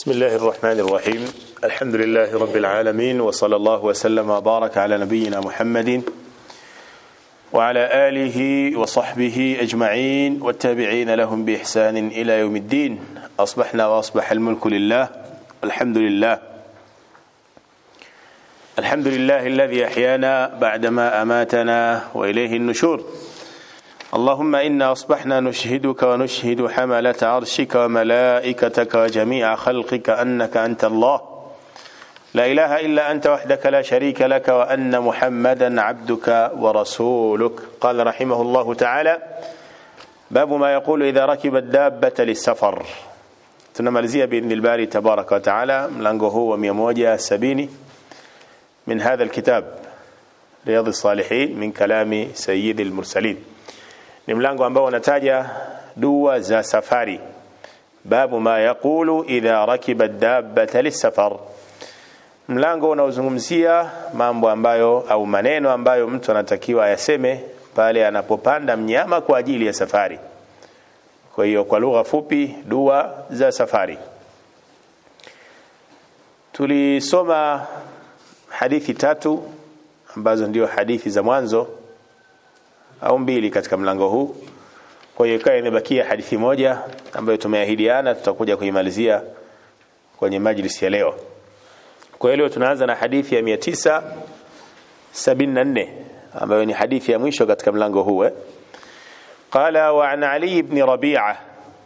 بسم الله الرحمن الرحيم الحمد لله رب العالمين وصلى الله وسلم وبارك على نبينا محمد وعلى آله وصحبه أجمعين والتابعين لهم بإحسان إلى يوم الدين أصبحنا وأصبح الملك لله الحمد لله الحمد لله الذي أحيانا بعدما أماتنا وإليه النشور اللهم إنا أصبحنا نشهدك ونشهد حملة عرشك وملائكتك وجميع خلقك أنك أنت الله لا إله إلا أنت وحدك لا شريك لك وأن محمدا عبدك ورسولك قال رحمه الله تعالى باب ما يقول إذا ركب الدابة للسفر tunamalizia باذن الباري تبارك وتعالى mlango huu wa 170 من هذا الكتاب رياض الصالحين من كلام سيد المرسلين ni mlango ambao unataja dua za safari babu ma yaqulu idha rakiba dabbata lisafar mlango unaozungumzia mambo ambayo au maneno ambayo mtu anatakiwa ayaseme pale anapopanda mnyama kwa ajili ya safari kwa hiyo kwa lugha fupi dua za safari tulisoma hadithi tatu ambazo ndio hadithi za mwanzo au mbili katika mlango huu kwa hiyo ikawa imebakia hadithi moja ambayo tumeahidiana tutakuja kuimalizia kwenye majlisi ya leo kwa hiyo leo tunaanza na hadithi ya 974 ambayo ni hadithi ya mwisho katika mlango huu eh قال وعن علي بن ربيعه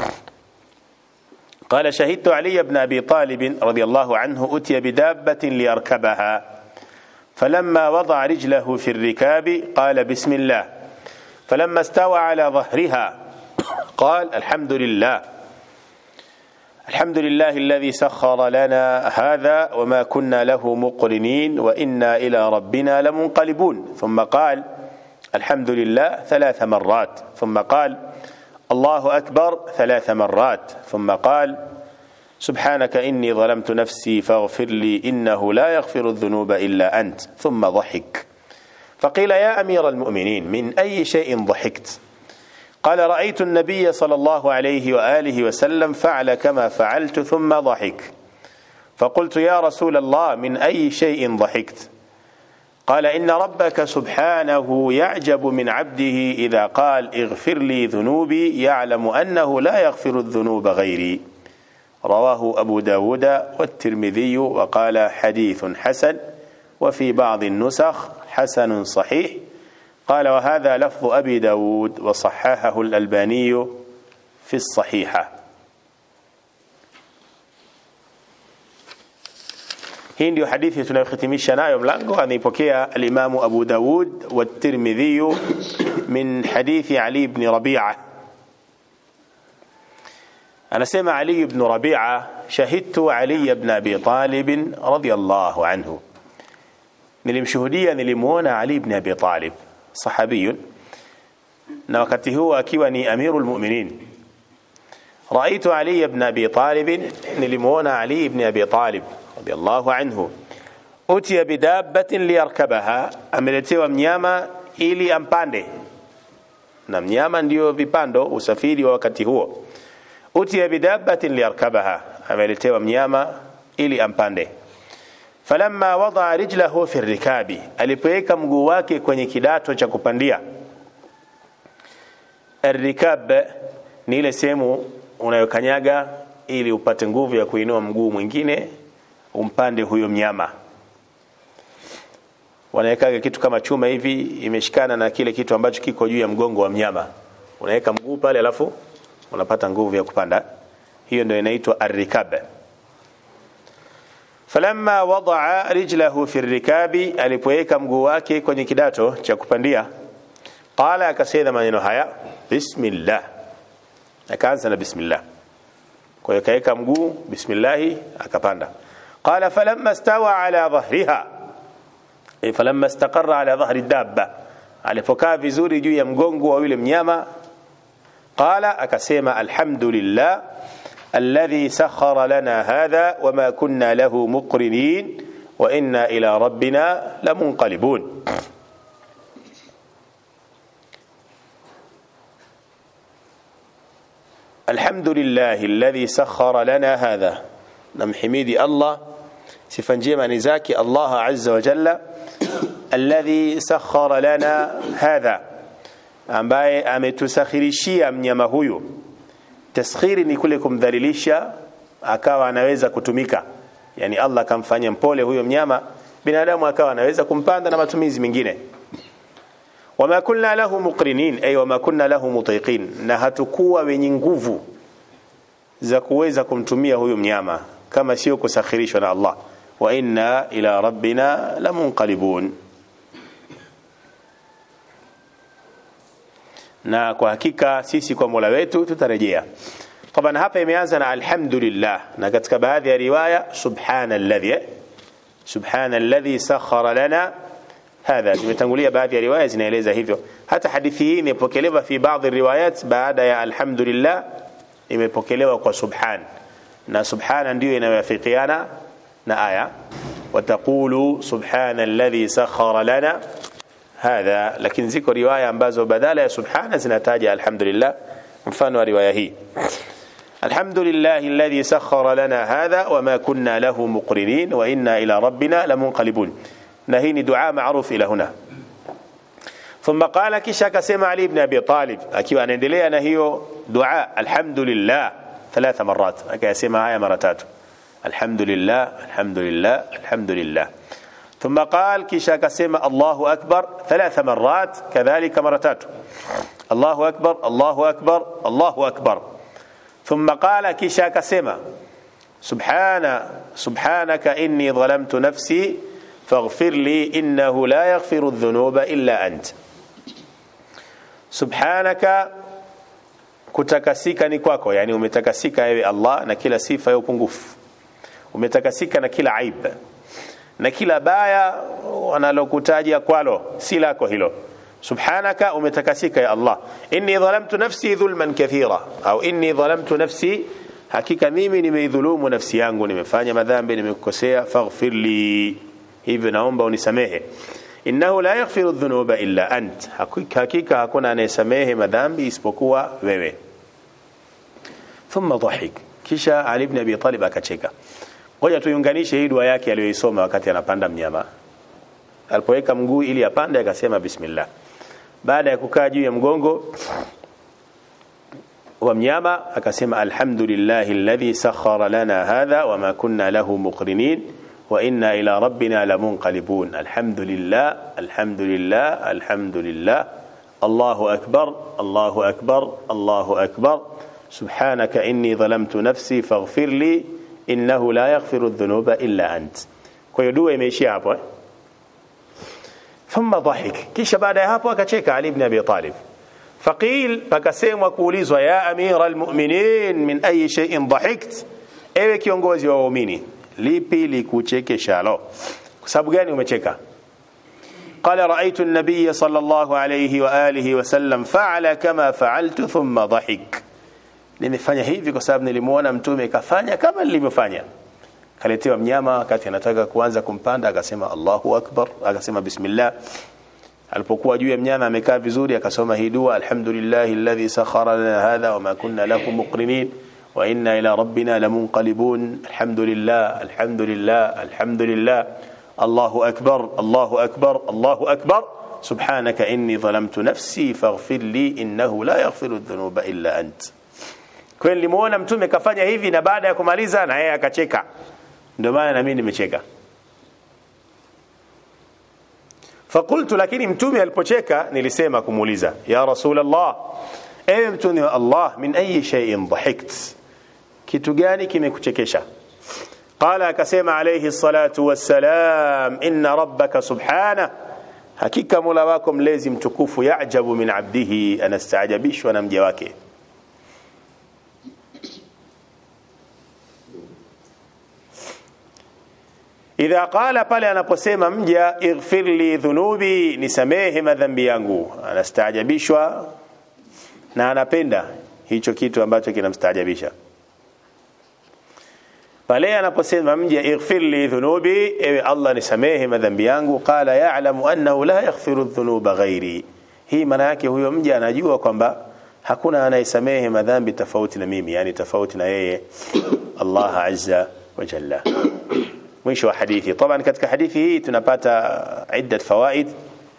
قال شهدت علي بن ابي طالب رضي الله عنه اتي بدابه ليركبها فلما وضع رجله في الركاب قال بسم الله فلما استوى على ظهرها قال الحمد لله الحمد لله الذي سخر لنا هذا وما كنا له مقرنين وإنا إلى ربنا لمنقلبون ثم قال الحمد لله ثلاث مرات ثم قال الله أكبر ثلاث مرات ثم قال سبحانك إني ظلمت نفسي فاغفر لي إنه لا يغفر الذنوب إلا أنت ثم ضحك فقيل يا أمير المؤمنين من أي شيء ضحكت قال رأيت النبي صلى الله عليه وآله وسلم فعل كما فعلت ثم ضحك فقلت يا رسول الله من أي شيء ضحكت قال إن ربك سبحانه يعجب من عبده إذا قال اغفر لي ذنوبي يعلم أنه لا يغفر الذنوب غيري رواه أبو داود والترمذي وقال حديث حسن وفي بعض النسخ حسن صحيح قال وهذا لفظ أبي داود وصححه الألباني في الصحيحة hii ndio hadithi tunayohitimisha nayo mlango anaipokea alimamu abu daud watirmidhiyu min hadithi ali ibn rabia anasema ali ibn rabia shahidtu ali ibn abi talib radiyallahu anhu nilimshuhudia nilimuona Ali ibn Abi Talib sahabiyun na wakati huo akiwa ni amirul mu'minin رأيت علي بن أبي طالب نلمون علي بن أبي طالب رضي الله عنه أتي بدابة ليركبها أملتوا mnyama ili ampande na mnyama ndio vipando usafiri wa wakati huo utia bidabatin liyarkabaha ameletewa mnyama ili ampande falamma wadaa rijlahu fi rikabi alipoweka mguu wake kwenye kidato cha kupandia rikab ni ile sehemu unayokanyaga ili upate nguvu ya kuinua mguu mwingine umpande huyo mnyama wanawekaga kitu kama chuma hivi imeshikana na kile kitu ambacho kiko juu ya mgongo wa mnyama unaweka mguu pale alafu unapata nguvu ya kupanda hiyo ndio inaitwa arrikab falamma wadaa rijlahu fi rikabi alipoweka mguu wake kwenye kidato cha kupandia qala akasema maneno haya bismillah akaanza na bismillah kwa hiyo kaweka mguu bismillah akapanda qala falamma stawa ala dhahriha e falamma istaqarra ala dhahri dabba alipokaa vizuri juu ya mgongo wa yule mnyama qala akasema alhamdulillah الذي سخر لنا هذا وما كنا له مقرنين وإنا إلى ربنا لمنقلبون الحمد لله الذي سخر لنا هذا namhimidi Allah sifa njema ni zake Allah azza wa jalla alladhi sakhara lana hadha ambaye ametusakhirishia mnyama huyu taskhiri ni kule kumdhalilisha akawa anaweza kutumika yani Allah akamfanya mpole huyo mnyama binadamu akawa anaweza kumpanda na matumizi mengine wama kunna lahu muqrinin ay wama kunna lahu mutiqin na hatukuwa wenye nguvu za kuweza kumtumia huyu mnyama kama sio kusakhirishwa na Allah wa inna ila rabbina lamunqalibun na kwa hakika sisi kwa Mola wetu tutarejea طبعا hapa imeanza na alhamdulillah na katika baadhi ya riwaya subhanalladhi subhanalladhi sakhara lana hadha zimetangulia baadhi ya riwaya zinaeleza hivyo hata hadithi hii imepokelewa fi baadhi riwayat baada ya alhamdulillah imepokelewa kwa subhan na subhana ndiyo inayoafikiana na aya wataqulu subhana alladhi sakhara lana hadha lakini ziko riwaya ambazo badala ya subhana zinataja alhamdulillah mfano wa riwaya hii الحمد لله الذي سخر لنا هذا وما كنا له مقرنين وإنا إلى ربنا لمنقلبون نهيني دعاء معروف إلى هنا ثم قال كشا كسمع علي بن أبي طالب أكيو أن اندلي نهيو دعاء الحمد لله ثلاث مرات أكي أسمع آية مرتات الحمد لله الحمد لله الحمد لله ثم قال كشا كسمع الله أكبر ثلاث مرات كذلك مرتات الله أكبر الله أكبر الله أكبر ثم قال كشا كسما سبحان سبحانك إني ظلمت نفسي فاغفر لي إنه لا يغفر الذنوب إلا أنت سبحانك kutakasika ni kwako yani umetakasika ewe Allah na kila sifa ya upungufu umetakasika na kila aib na kila baya wanalokutajia kwalo si lako hilo subhanaka umetakasika ya Allah inni dhalamtu nafsi dhulman kathira au inni dhalamtu nafsi hakika mimi nimeidhulumu nafsi yangu nimefanya madhambi nimekosea faghfir li hivyo naomba unisamehe innahu la yaghfiru dhunuba illa ant hakika hakuna anayesamehe madhambi isipokuwa wewe thumma dhahik kisha Ali ibn Abi Talib akacheka ngoja tuiunganishe hii dua yake aliyoisoma wakati anapanda mnyama alipoweka mguu ili apande akasema bismillah baada ya kukaa juu ya mgongo wa mnyama akasema alhamdulillahi alladhi sakhara lana hadha wama kunna lahu muqrinin wa inna ila rabbina lamunqalibun alhamdulillah alhamdulillah alhamdulillah Allahu akbar Allahu akbar Allahu akbar subhanaka inni dhalamtu nafsi faghfir li innahu la yaghfiru dhunuba illa ant kwa hiyo dua imeishia hapo eh? ثم ضحك kisha baada ya hapo akacheka Ali ibn Abi Talib faqil pakasemwa kuulizwa ya amira almu'minin min ayi shay'in dhahikt ewe kiongozi wa waumini lipi likuchekeshalo kwa sababu gani umecheka قال رأيت النبي صلى الله عليه وآله وسلم فعل كما فعلت ثم ضحك nimefanya hivi kwa sababu nilimuona mtume kafanya kama nilivyofanya kaletewa mnyama wakati anataka kuanza kumpanda akasema Allahu akbar akasema bismillah alipokuwa juu ya mnyama amekaa vizuri akasoma hii dua alhamdulillah alladhi sakhara lana hadha wama kunna lahu muqrinin wa inna ila rabbina lamunqalibun alhamdulillah alhamdulillah alhamdulillah Allahu akbar Allahu akbar Allahu akbar سبحانك إني ظلمت نفسي فاغفر لي إنه لا يغفر الذنوب إلا أنت kwa nilimuona mtume kafanya hivi na baada ya kumaliza na yeye akacheka ndio maana na mimi nimecheka fakultu lakini mtume alipocheka nilisema kumuuliza ya rasulullah ewe mtume wa Allah min ayi shay'in dhahikt kitu gani kimekuchekesha qala akasema alayhi salatu wassalam inna rabbaka subhana hakika mola wako mlezi mtukufu yajabu min abdihi anastaajabishwa na mja wake idha qala pale anaposema mja ighfir li dhunubi nisamehe madhambi yangu anastaajabishwa na anapenda hicho kitu ambacho kinamstaajabisha pale anaposema mja ighfir li dhunubi ewe Allah nisamehe madhambi yangu qala ya'lamu annahu la yaghfiru dhunuba ghairi hii maana yake huyo mja anajua kwamba hakuna anayesamehe madhambi tofauti na mimi yani tofauti na yeye Allah azza wa jalla mwisho wa hadithi طبعا katika hadithi hii tunapata iddat fawaid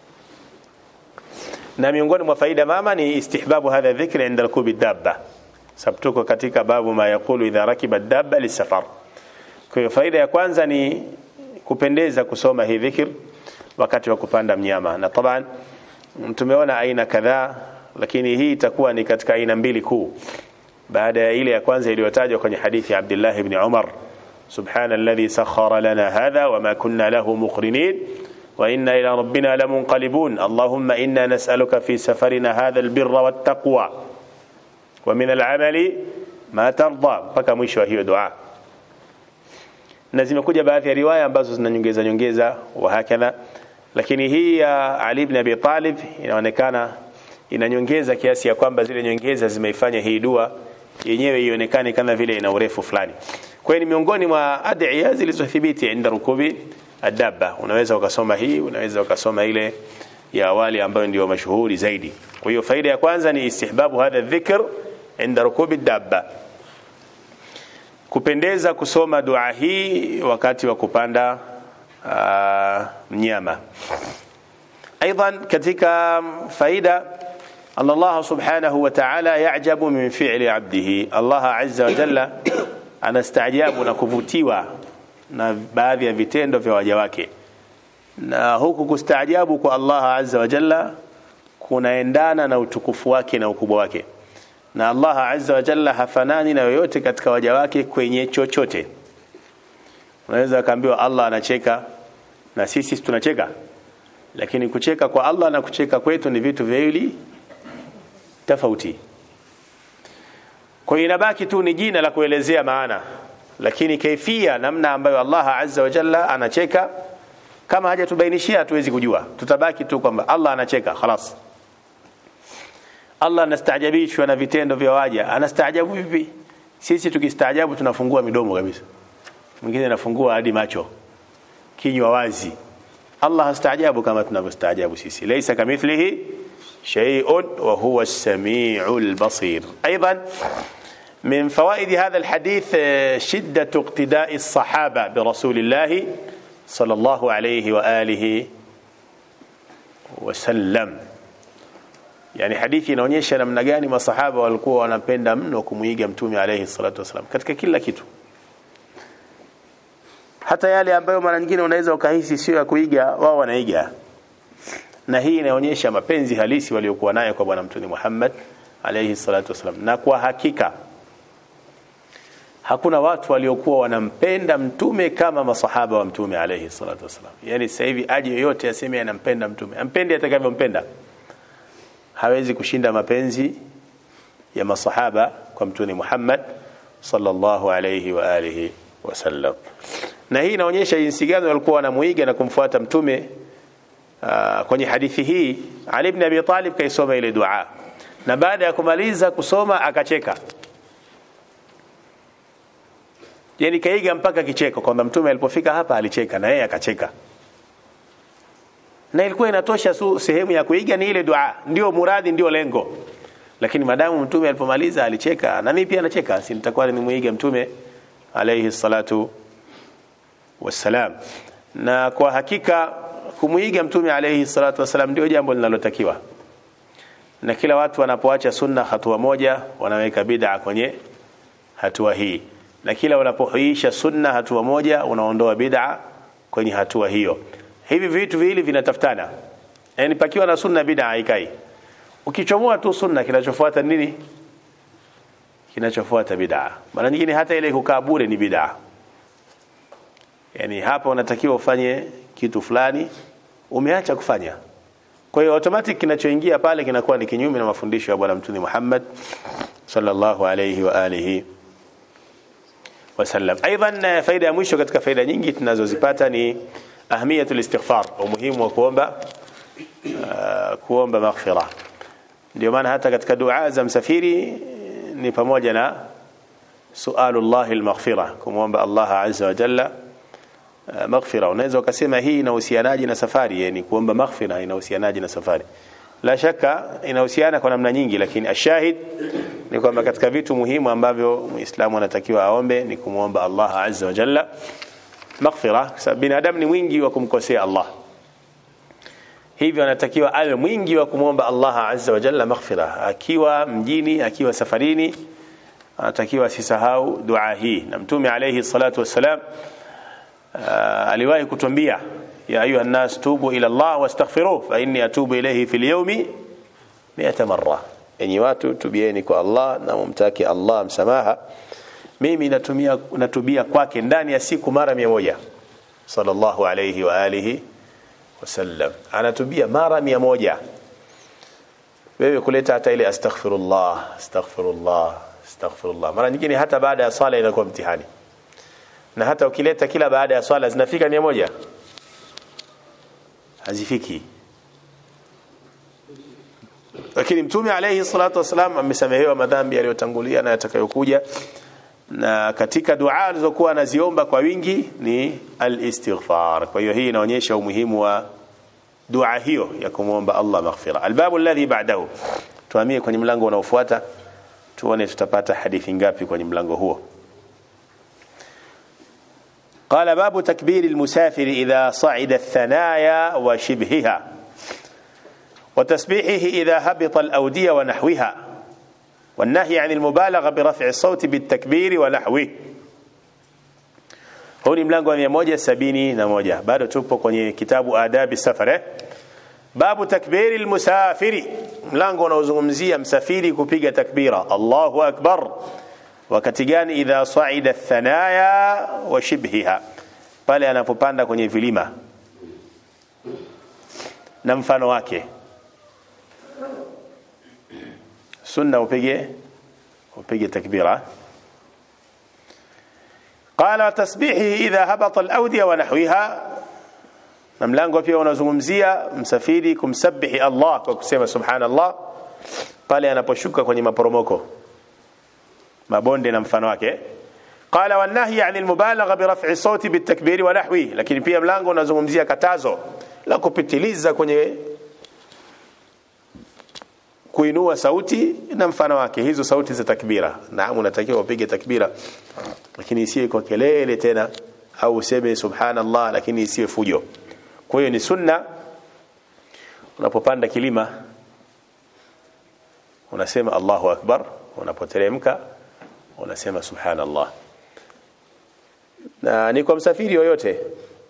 na miongoni mwa faida mama ni istihbabu hadha dhikri inda rukubi dabba sababu tuko katika babu ma yaqulu idha rakiba dabba lisafar kwa hiyo faida ya kwanza ni kupendeza kusoma hii dhikr wakati wa kupanda mnyama na taban tumeona aina kadhaa lakini hii itakuwa ni katika aina mbili kuu baada ya ile ya kwanza iliyotajwa kwenye hadithi ya Abdullah ibn Umar subhana alladhi sakhara lana hadha wama kunna lahu muqrinin wa inna ila rabbina lamunqalibun allahumma inna nas'aluka fi safarina hadha albirra wattaqwa wa min al'amali ma tarda mpaka mwisho wa hiyo dua na zimekuja baadhi ya riwaya ambazo zinanyongeza nyongeza wa hakadha lakini hii ya Ali ibn Abi Talib inaonekana inanyongeza kiasi ya kwamba zile nyongeza zimeifanya hii dua yenyewe ionekane kama vile ina urefu fulani kwa hiyo ni miongoni mwa adhiya zilizothibiti inda rukubi adabba unaweza ukasoma hii unaweza ukasoma ile ya awali ambayo ndio mashuhuri zaidi kwa hiyo faida ya kwanza ni istihbabu hadha dhikr inda rukubi dabba kupendeza kusoma dua hii wakati wa kupanda uh, mnyama aidan katika faida Allah subhanahu wa ta'ala ya'jabu min fi'li 'abdihi Allah azza wa jalla anastaajabu na kuvutiwa na baadhi ya vitendo vya waja wake na huku kustaajabu kwa Allah azza wa jalla kunaendana na utukufu wake na ukubwa wake na Allah azza wa jalla hafanani na yoyote katika waja wake kwenye chochote unaweza kaambiwa Allah anacheka na sisi tunacheka lakini kucheka kwa Allah na kucheka kwetu ni vitu viwili tofauti kwa hiyo inabaki tu ni jina la kuelezea maana lakini kaifia namna ambayo Allah azza wa jalla anacheka kama hajatubainishia hatuwezi kujua tutabaki tu kwamba Allah anacheka خلاص Allah anastaajabishwa na vitendo vya waja anastaajabu vipi sisi tukistaajabu tunafungua midomo kabisa mwingine anafungua hadi macho kinywa wazi Allah hastaajabu kama tunavyostaajabu sisi laysa kamithlihi shay'un wa huwa as-sami'ul basir aidan من فوائد هذا الحديث شدة اقتداء الصحابة برسول الله صلى الله عليه وآله وسلم yani hadithi inaonyesha namna gani masahaba walikuwa wanapenda mno kumuiga mtume alayhi salatu wasalam katika kila kitu hata yale ambayo mara nyingine unaweza ukahisi sio ya kuiga wao wanaiga na hii inaonyesha mapenzi halisi waliokuwa nayo kwa bwana mtume Muhammad alayhi salatu wasalam na kwa hakika hakuna watu waliokuwa wanampenda mtume kama masahaba wa mtume alayhi salatu wasalam yani sasa hivi aje yoyote aseme anampenda mtume ampende atakavyompenda hawezi kushinda mapenzi ya masahaba kwa mtume Muhammad sallallahu alayhi wa alihi wasallam na hii inaonyesha jinsi gani walikuwa wanamuiga na kumfuata mtume uh, kwenye hadithi hii Ali ibn Abi Talib kaisoma ile dua na baada ya kumaliza kusoma akacheka yani kaiga mpaka kicheko kwamba mtume alipofika hapa alicheka na yeye akacheka na ilikuwa inatosha su sehemu ya kuiga ni ile dua ndio muradi ndio lengo lakini madamu mtume alipomaliza alicheka na mimi pia nacheka si nitakuwa nimuiga mtume alayhi salatu wassalam na kwa hakika kumuiga mtume alayhi salatu wassalam ndio jambo linalotakiwa na kila watu wanapoacha sunna hatua moja wanaweka bid'a kwenye hatua hii na kila unapohuisha sunna hatua moja unaondoa bid'a kwenye hatua hiyo hivi vitu viwili vinatafutana yani pakiwa na sunna bid'a haikai ukichomoa tu sunna kinachofuata nini kinachofuata bid'a mara nyingine hata ile kukaa bure ni bid'a yani hapa unatakiwa ufanye kitu fulani umeacha kufanya kwa hiyo automatic kinachoingia pale kinakuwa ni kinyume na mafundisho ya bwana mtume Muhammad sallallahu alayhi wa alihi wasallam aidan faida ya mwisho katika faida nyingi tunazozipata ni ahmiyatul istighfar umuhimu wa kuomba uh, kuomba maghfira ndio maana hata katika dua za msafiri ni pamoja na sualullah almaghfira kumwomba Allah azza wa jalla maghfira unaweza ukasema hii inahusianaje na safari yani kuomba maghfira inahusianaje na safari la shaka inahusiana kwa namna nyingi lakini ashahid ni kwamba katika vitu muhimu ambavyo muislamu anatakiwa aombe ni kumwomba Allah azza wa jalla maghfira kwa sababu binadamu ni mwingi wa kumkosea Allah hivyo anatakiwa awe mwingi wa kumwomba Allah azza wa jalla maghfira akiwa mjini akiwa safarini anatakiwa asisahau dua hii na mtume alayhi salatu wassalam uh, aliwahi kutuambia ya ayuha nas tubu ila Allah wastaghfiruh fa inni atubu ilayhi fil yawmi 100 marra enyi watu tubieni kwa Allah na mumtaki Allah msamaha mimi natumia natubia kwake ndani ya siku mara 100 sallallahu alayhi wa alihi wasallam anatubia mara 100 wewe kuleta hata ile astaghfirullah astaghfirullah astaghfirullah mara nyingine hata baada ya swala inakuwa mtihani na hata ukileta kila baada ya swala zinafika 100 hazifiki lakini mtume alayhi salatu wasalam amesamehewa madhambi yaliyotangulia na yatakayokuja na katika dua alizokuwa anaziomba kwa wingi ni al-istighfar kwa hiyo hii inaonyesha umuhimu wa dua hiyo ya kumwomba Allah maghfira albabu alladhi ba'dahu tuhamie kwenye mlango unaofuata tuone tutapata hadithi ngapi kwenye mlango huo قال باب تكبير المسافر إذا صعد الثنايا وشبهها وتسبيحه إذا هبط الأودية ونحوها والنهي عن المبالغة برفع الصوت بالتكبير ونحوه huu ni mlango wa 171 bado tupo kwenye kitabu adabi safari babu takbiri almusafiri mlango unaozungumzia msafiri kupiga takbira Allahu akbar wakati gani idha saida thanaya wa shibhiha pale anapopanda kwenye vilima na mfano wake sunna upige upige takbira قال تسبيحه إذا هبط الأودية ونحوها na mlango pia unazungumzia msafiri kumsabihi Allah kwa kusema subhanallah pale anaposhuka kwenye maporomoko mabonde na mfano wake qala wan nahy anil mubalagha bi raf'i sauti bit takbiri wa nahwi lakini pia mlango unazungumzia katazo la kupitiliza kwenye kuinua sauti na mfano wake hizo sauti za takbira naam unatakiwa upige takbira lakini isiwe kwa kelele tena au useme subhanallah lakini isiwe fujo kwa hiyo ni sunna unapopanda kilima unasema Allahu akbar unapoteremka unasema subhanallah na ni kwa msafiri yoyote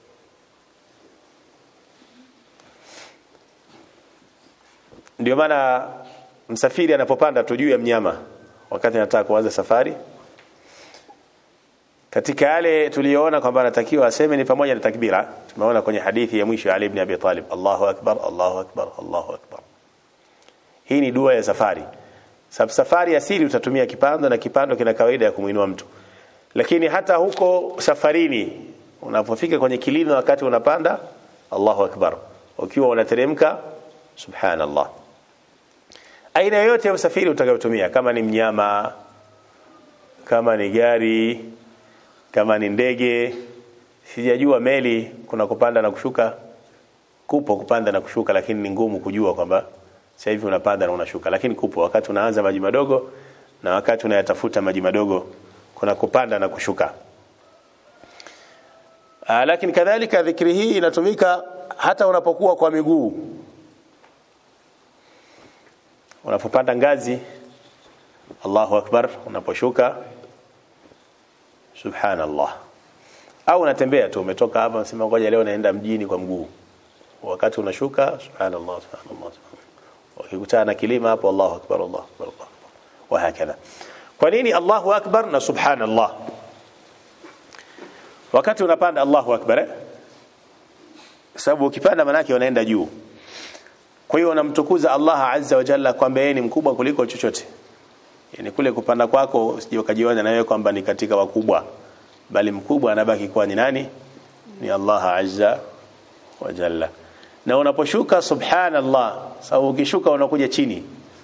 ndio maana msafiri anapopanda tu juu ya mnyama wakati anataka kuanza safari katika yale tuliyoona kwamba anatakiwa aseme ni pamoja na takbira tumeona kwenye hadithi ya mwisho Ali ibn Abi Talib Allahu akbar Allahu akbar Allahu akbar hii ni dua ya safari sababu safari asili utatumia kipando na kipando kina kawaida ya kumuinua mtu lakini hata huko safarini unapofika kwenye kilima wakati unapanda Allahu akbar ukiwa unateremka subhanallah aina yoyote ya usafiri utakayotumia kama ni mnyama kama ni gari kama ni ndege sijajua meli kuna kupanda na kushuka kupo kupanda na kushuka lakini ni ngumu kujua kwamba sasa hivi unapanda na unashuka lakini kupo wakati unaanza maji madogo na wakati unayatafuta maji madogo kuna kupanda na kushuka Aa, lakini kadhalika dhikri hii inatumika hata unapokuwa kwa miguu unapopanda ngazi Allahu akbar unaposhuka subhanallah au unatembea tu umetoka hapa unasema ngoja leo naenda mjini kwa mguu wakati unashuka subhanallah subhanallah ukikutana na kilima hapo Allahu akbar Allahu akbar Allahu akbar wa hakadha kwa nini Allahu akbar na subhanallah wakati unapanda Allahu akbar sababu ukipanda manake unaenda juu kwa hiyo unamtukuza Allah azza wa jalla kwamba yeye ni mkubwa kuliko chochote yani kule kupanda kwako usije ukajiona na wewe kwamba ni katika wakubwa bali mkubwa anabaki kuwa ni nani ni Allah azza wa jalla na unaposhuka subhanallah sababu ukishuka unakuja chini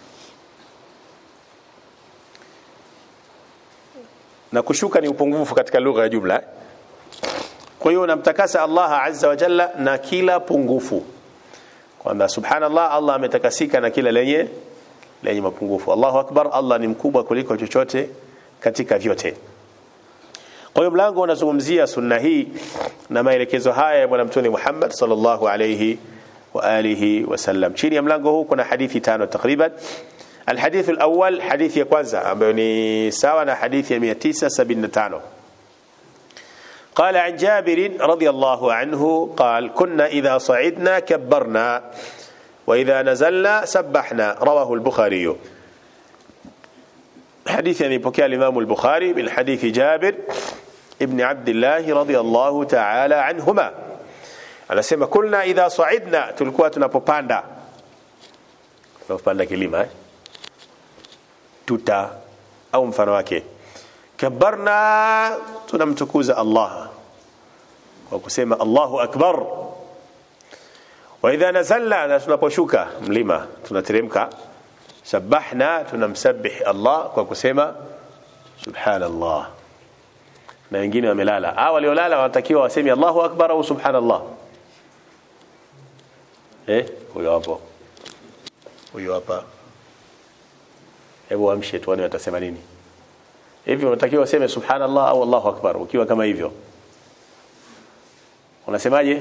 na kushuka ni upungufu katika lugha ya jumla kwa hiyo unamtakasa Allah azza wa jalla na kila pungufu kwamba subhanallah Allah ametakasika na kila lenye lenye mapungufu Allahu akbar Allah ni mkubwa kuliko chochote katika vyote kwa hiyo mlango unazungumzia sunna hii na maelekezo haya ya bwana mtume Muhammad sallallahu alayhi wa alihi wasallam chini ya mlango huu kuna hadithi tano takriban الحديث الأول حديث يكوانزا أبني ساونا حديث 975 قال عن جابر رضي الله عنه قال كنا إذا صعدنا كبرنا وإذا نزلنا سبحنا رواه البخاري حديث يعني بكى الإمام البخاري من حديث جابر ابن عبد الله رضي الله تعالى عنهما أنا سيما كنا إذا صعدنا تلقوا tunapopanda tunapopanda kilima eh? tuta au mfano wake kabarna tunamtukuza Allah kwa kusema Allahu akbar wa idha nazalna na tunaposhuka mlima tunateremka sabahna tunamsabih Allah kwa kusema subhanallah na wengine wamelala ah waliolala wanatakiwa waseme Allahu akbar au subhanallah eh huyo hapo huyo hapa hebu amshe tuone watasema nini hivi unatakiwa useme subhanallah au Allahu akbar ukiwa kama hivyo unasemaje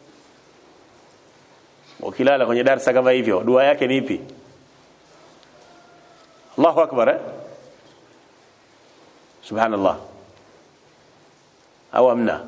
ukilala kwenye darasa kama hivyo dua yake ni ipi Allahu akbar eh? subhanallah au amna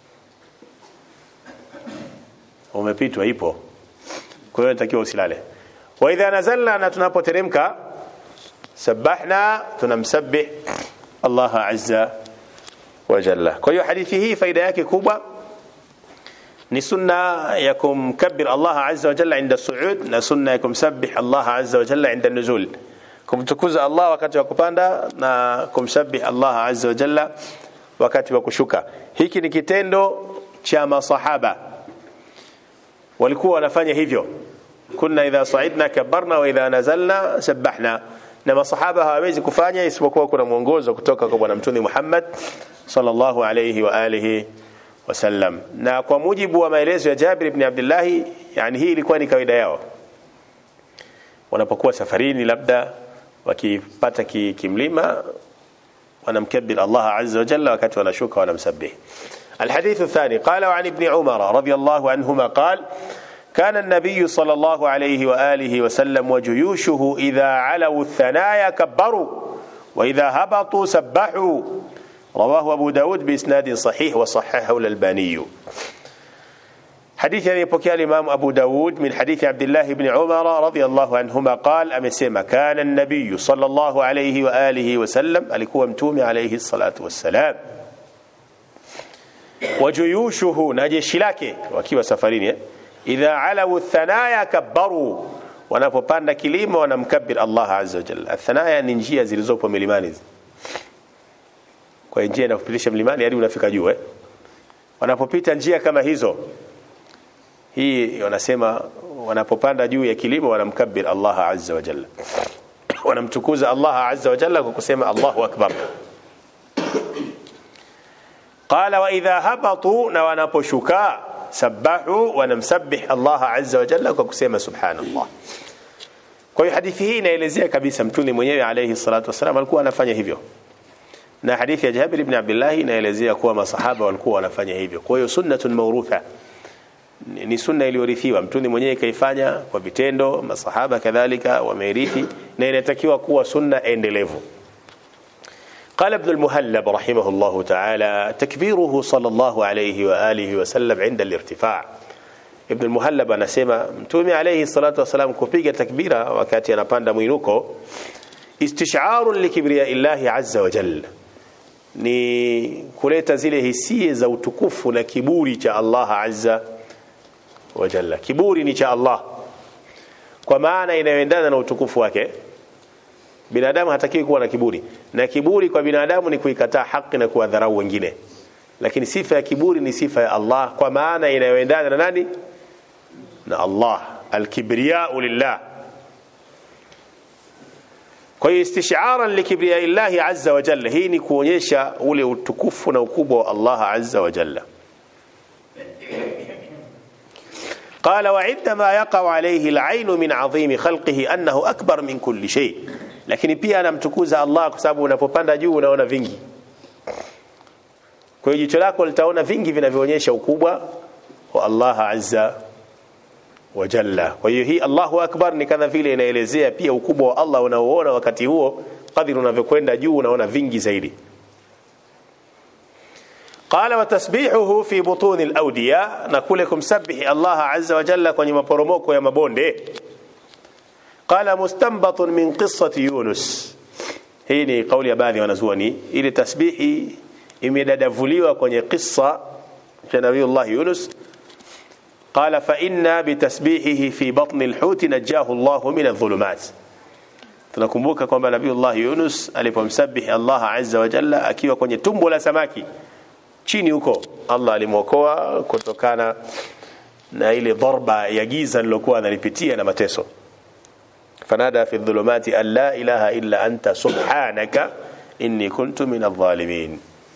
umepitwa ipo kwa hiyo natakiwa usilale wa idha nazalna na tunapoteremka سبحنا tunamsabbih Allah azza wa jalla kwa hiyo hadithi hii faida yake kubwa ni sunna ya kumkabbir Allah azza wa jalla inda suud na sunna ya kumsabbih Allah azza wa jalla inda nuzul kumtukuza Allah wakati wa kupanda na kumsabbih Allah azza wa jalla wakati wa kushuka hiki ni kitendo cha masahaba walikuwa wanafanya hivyo kunna idha saidna kabbarna wa idha nazalna sabbahna na masahaba hawawezi kufanya isipokuwa kuna mwongozo kutoka kwa bwana mtume Muhammad sallallahu alayhi wa alihi wasallam na kwa mujibu wa maelezo ya Jabir ibn Abdullah yani hii ilikuwa ni kawaida yao wanapokuwa safarini labda wakipata ki, kimlima wanamkabir Allah azza wa jalla wakati wanashuka wanamsabbih الحديث الثاني قال عن ابن عمر رضي الله عنهما قال كان النبي صلى الله عليه وآله وسلم وجيوشه إذا علوا الثنايا كبروا وإذا هبطوا سبحوا رواه أبو داود بإسناد صحيح وصححه الألباني حديث يبكي الإمام أبو داود من حديث عبد الله بن عمر رضي الله عنهما قال أمسيما كان النبي صلى الله عليه وآله وسلم alikuwa mtume عليه الصلاة والسلام وجيوشه na jeshi lake wakiwa safarini eh? idha alawu thanaya kabbaru wanapopanda kilima wanamkabir Allah azza wa jalla thanaya ni njia zilizopo milimani kwa njia inakupitisha mlimani hadi unafika juu eh wanapopita njia kama hizo hii wanasema wanapopanda juu ya kilima wanamkabir Allah azza wa jalla wanamtukuza Allah azza wa jalla kwa kusema Allahu akbar qala wa idha habatu na wanaposhuka sabahu wanamsabbih Allah azza wa jalla kwa kusema subhanallah kwa hiyo hadithi hii inaelezea kabisa mtume mwenyewe alayhi salatu wasalam alikuwa anafanya hivyo na hadithi ya Jabir ibn Abdullah inaelezea kuwa masahaba walikuwa wanafanya hivyo kwa hiyo sunnatun mawrutha ni sunna iliyorithiwa mtume mwenyewe kaifanya kwa vitendo masahaba kadhalika wameirithi na inatakiwa kuwa sunna endelevu قال ابن المهلب رحمه الله تعالى تكبيره صلى الله عليه وآله وسلم عند الارتفاع ابن المهلب anasema mtume alayhi salatu wasalam kupiga takbira wakati anapanda mwinuko istish'ar likibriya illahi azza wa jalla ni kuleta zile hisia za utukufu na kiburi cha Allah azza wa jalla kiburi ni cha Allah kwa maana inayoendana na utukufu wake binadamu hatakiwi kuwa na kiburi na kiburi kwa binadamu ni kuikataa haki na kuwadharau wengine lakini sifa ya kiburi ni sifa ya Allah kwa maana inayoendana na nani na Allah alkibriyau lillah kwa hiyo istishaaran likibriya illahi azza wa jalla hii ni kuonyesha ule utukufu na ukubwa wa Allah azza wa jalla قال وعندما يقع عليه العين من عظيم خلقه أنه أكبر من كل شيء lakini pia anamtukuza Allah kwa sababu unapopanda juu unaona vingi kwa hiyo jicho lako litaona vingi vinavyoonyesha ukubwa wa Allah azza wa jalla kwa hiyo hii Allahu akbar ni kama vile inaelezea pia ukubwa wa Allah unaoona wakati huo kadri unavyokwenda juu unaona vingi zaidi قال وتسبيحه في بطون الأودية نقول لكم سبح الله عز وجل kwenye maporomoko ya mabonde قال مستنبط من قصة يونس hii ni kauli ya baadhi ya wanazuoni ili tasbihi imedadavuliwa kwenye qissa cha Nabiiullah Yunus قال فإنا بتسبيحه في بطن الحوت نجاه الله من الظلمات tunakumbuka kwamba Nabiiullah Yunus alipomsabihi Allah azza wa jalla akiwa kwenye tumbo la samaki chini huko Allah alimwokoa kutokana na ile dharba ya giza lilokuwa analipitia na mateso fanada fi dhulumati an la ilaha illa anta subhanaka inni kuntu min adh-dhalimin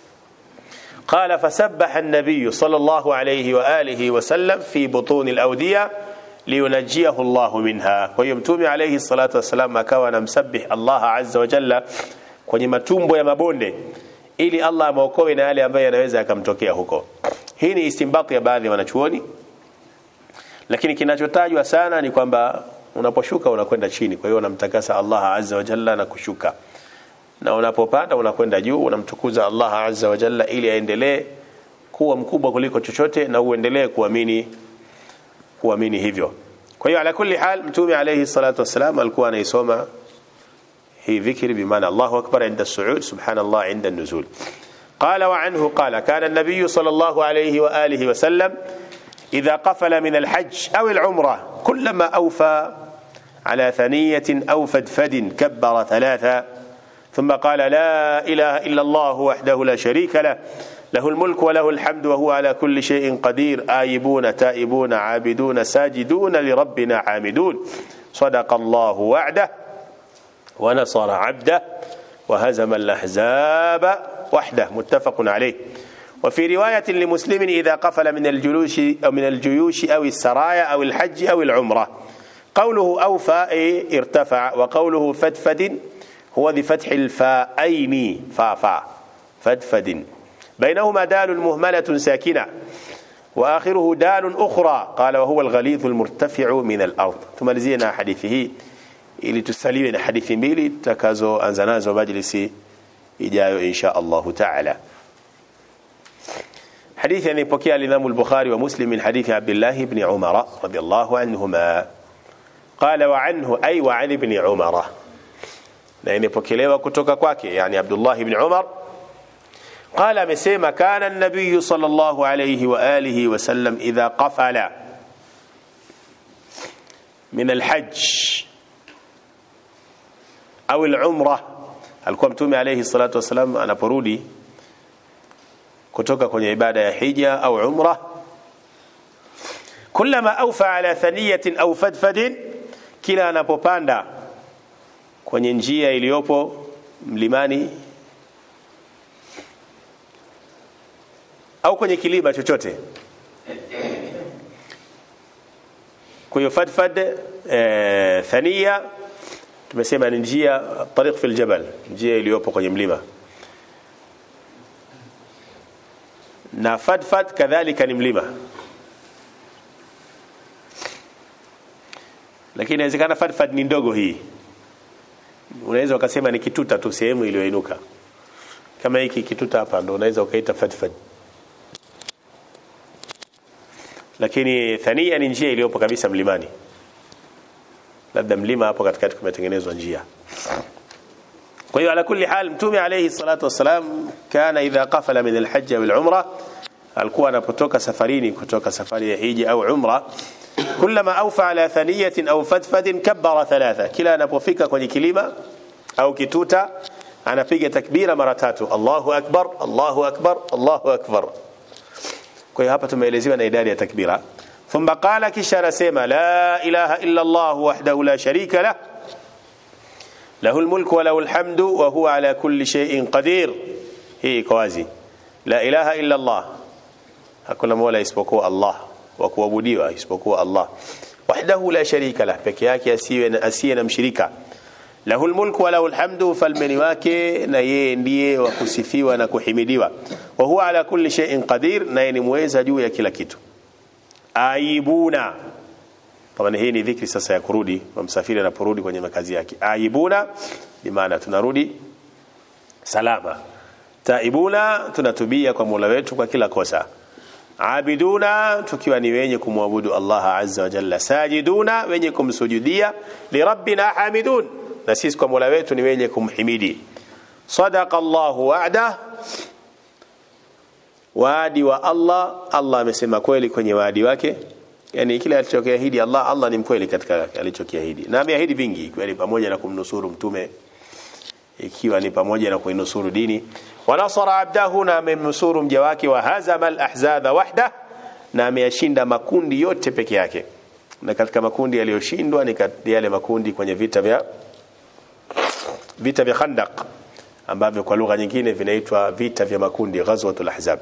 قال فسبح النبي صلى الله عليه وآله وسلم في بطون الأودية لينجيه الله منها ويمتومي عليه الصلاة والسلام akawa anamsabih Allah azza wa jalla kwenye matumbo ya mabonde ili Allah amwokoe na yale ambayo yanaweza yakamtokea huko. Hii ni istimbati ya baadhi ya wanachuoni, lakini kinachotajwa sana ni kwamba unaposhuka unakwenda chini, kwa hiyo unamtakasa Allah azza wa jalla na kushuka, na unapopanda unakwenda juu, unamtukuza Allah azza wa jalla ili aendelee kuwa mkubwa kuliko chochote na uendelee kuamini kuamini hivyo. Kwa hiyo ala kulli hal, Mtume alayhi salatu wassalam alikuwa anaisoma هي ذكر بمعنى الله أكبر عند الصعود سبحان الله عند النزول قال وعنه قال كان النبي صلى الله عليه وآله وسلم إذا قفل من الحج أو العمرة كلما أوفى على ثنية أو فدفد كبر ثلاثا ثم قال لا إله إلا الله وحده لا شريك له له الملك وله الحمد وهو على كل شيء قدير آيبون تائبون عابدون ساجدون لربنا عامدون صدق الله وعده ونصر عبده وهزم الأحزاب وحده متفق عليه وفي رواية لمسلم إذا قفل من الجلوش أو من الجيوش أو السرايا أو الحج أو العمرة قوله أوفى أي ارتفع وقوله فدفد هو بفتح الفاءين فافا فدفد بينهما دال مهملة ساكنة وآخره دال أخرى قال وهو الغليظ المرتفع من الأرض ثم لزينا حديثه ili tusaliwe na hadithi mbili tutakazoanza nazo majlisi ijayo insha Allahu taala. Hadithi anayepokea al-Imam al-Bukhari wa Muslim min hadithi Abdullah ibn Umar radiyallahu anhuma qala wa anhu ay wa an ibn Umar, na imepokelewa kutoka kwake yani Abdullah ibn Umar قال amesema kana an-nabiy sallallahu alayhi wa alihi wa sallam idha qafala min al-hajj au al-umra alikuwa mtume alayhi salatu wasalam anaporudi kutoka kwenye ibada ya hija au umra kullama awfa ala thaniyatin au fadfadin kila anapopanda kwenye njia iliyopo mlimani au kwenye kilima chochote kwa hiyo fadfad e, thania tumesema ni njia tariq fil jabal njia iliyopo kwenye mlima na fadfad kadhalika ni mlima lakini inawezekana fadfad ni ndogo hii unaweza ukasema ni kituta tu sehemu iliyoinuka kama hiki kituta hapa ndo unaweza ukaita fadfad lakini thania ni njia iliyopo kabisa mlimani labda mlima hapo katikati kumetengenezwa njia kwa hiyo ala kulli hal mtume alayhi salatu wassalam kana idha qafala min alhajj wal umra alikuwa anapotoka safarini kutoka safari ya hija au umra kullama awfa ala thaniyatin au fadfadin kabbara thalatha kila anapofika kwenye kilima au kituta anapiga takbira mara tatu Allahu akbar Allahu akbar Allahu akbar kwa hiyo hapa tumeelezewa na idadi ya takbira thumma qala kisha anasema la ilaha illa Allah wahdahu la sharika lah له الملك وله الحمد وهو على كل شيء قدير هي كوازي لا إله إلا الله hakuna mola isipokuwa Allah wa kuabudiwa isipokuwa Allah wahdahu la sharika lah peke yake asiwe na asiye na mshirika lahu almulku wa lahu alhamdu falmeni wake na yeye ndiye wa kusifiwa na kuhimidiwa wa huwa ala kulli shay'in qadir na yeye ni muweza juu ya kila kitu aibuna kama hii ni dhikri sasa ya kurudi msafiri anaporudi kwenye makazi yake aibuna bi maana tunarudi salama taibuna tunatubia kwa Mola wetu kwa kila kosa abiduna tukiwa ni wenye kumwabudu Allah azza wa jalla sajiduna wenye kumsujudia li rabbina hamidun na sisi kwa Mola wetu ni wenye kumhimidi sadaqa Allah wa'da waadi wa Allah Allah amesema kweli kwenye waadi wake yani kile alichokiahidi Allah Allah ni mkweli katika alichokiahidi na ameahidi vingi ikiwa ni pamoja na kumnusuru mtume ikiwa ni pamoja na kuinusuru dini wa nasara abdahu na amemnusuru mja wake wa hazama al-ahzaba wahda na ameyashinda makundi yote peke yake na katika makundi yaliyoshindwa ni yale makundi kwenye vita vya vita vya Khandaq ambavyo kwa lugha nyingine vinaitwa vita vya makundi ghazwatul ahzab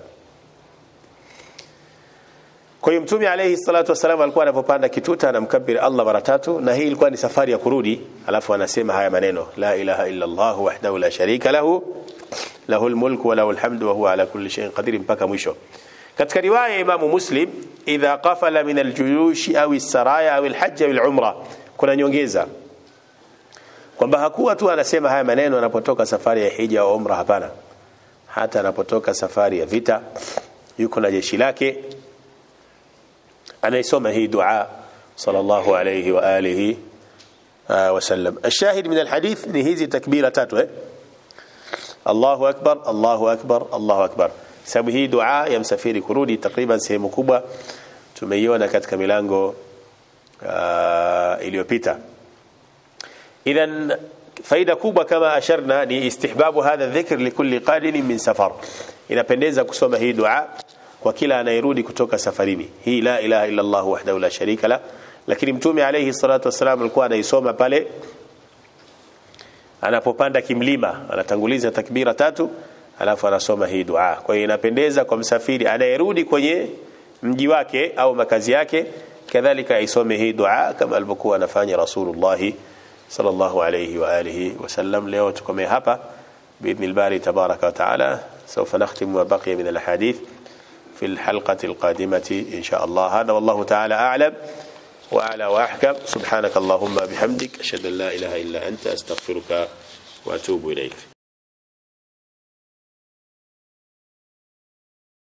kwa hiyo mtume alayhi salatu wasalam alikuwa anapopanda kituta anamkabiri Allah mara tatu na hii ilikuwa ni safari ya kurudi alafu anasema haya maneno la ilaha illa Allah wahdahu la sharika lahu lahu almulku wa lahu alhamdu wa huwa ala kulli shay'in qadir mpaka mwisho katika riwaya ya Imam Muslim idha qafala min aljuyush au as-saraya au alhajj au alumra kuna nyongeza kwamba hakuwa tu anasema haya maneno anapotoka safari ya hija au umra hapana hata anapotoka safari ya vita yuko na jeshi lake anaisoma hii dua sallallahu alayhi wa alihi wasallam الشاهد من الحديث ni hizi takbira tatu eh Allahu akbar Allahu akbar Allahu akbar sababu hii dua ya msafiri kurudi takriban sehemu kubwa tumeiona katika milango iliyopita idhan faida kubwa kama asharna ni istihbabu hadha dhikr likulli qadin min safar inapendeza kusoma hii dua kwa kila anayerudi kutoka safarini hii la ilaha illa Allah wahdahu la sharika la lakini mtume alayhi salatu wasalam alikuwa anaisoma pale anapopanda kimlima anatanguliza takbira tatu alafu anasoma hii dua kwa hiyo inapendeza kwa msafiri anayerudi kwenye mji wake au makazi yake kadhalika aisome hii dua kama alivyokuwa anafanya rasulullah sallallahu alayhi wa alihi wasallam leo tukomee hapa باذن الباري تبارك وتعالى سوف نختم ما بقي من الاحاديث في الحلقة القادمة إن شاء الله هذا والله تعالى أعلم وأعلى وأحكم سبحانك اللهم بحمدك أشهد أن لا إله إلا أنت أستغفرك وأتوب إليك